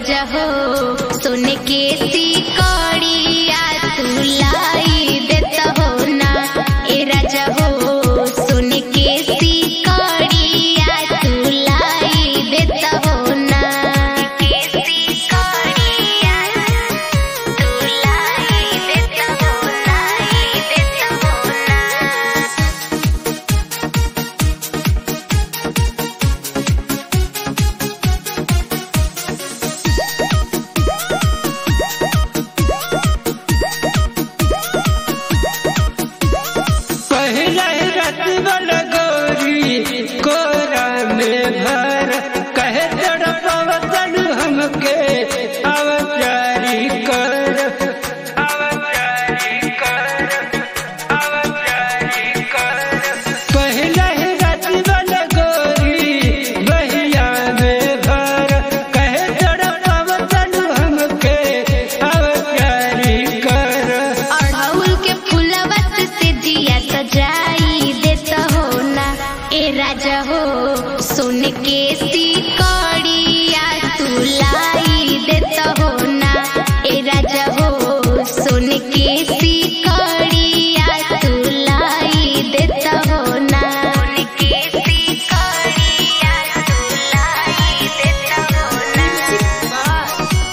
राजा हो सोने के सिकड़िया तू लाई देता हो ना ए राजा हो सोने के सिकड़िया तू लाई देता हो ना के सिकड़िया तू लाई देता हो लाई देता हो ना पहले रत बल गोरी कोरा में भर कहे तड़पवतन हमके अवचारी कर अवचारी कर अवचारी कर पहले रत बल गोरी बहिया में भर कहे तड़पवतन हमके अवचारी कर अड़हुल के फुलवत से दिया सजाई देता हो ना ए राजा हो सोने के सिकड़िया तू लाई देता हो ना ए राजा हो सोने के सिकड़िया तू लाई देता हो ना सोने के सिकड़िया तू लाई देता हो ना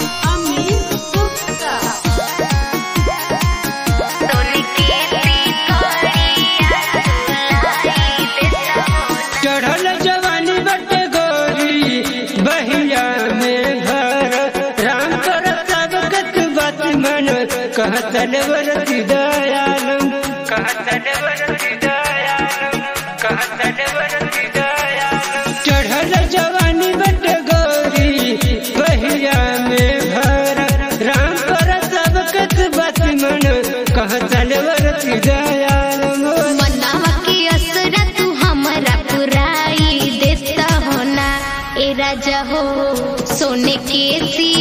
सोने के सिकड़िया तू लाई देता हो ना चढ़ल जवानी बट गोरी बहिया में घर राम कर सब कत बात मन कहतन वरति दयालम कहतन वरति दयालम कहतन वरति दयालम चढ़ल जवानी बट गोरी बहिया में भर राम कर सब कत बात मन कहतन वरति दयालम मनावा के असरा तू हमरा पुराई देता हो ना ए राजा हो सोने के सी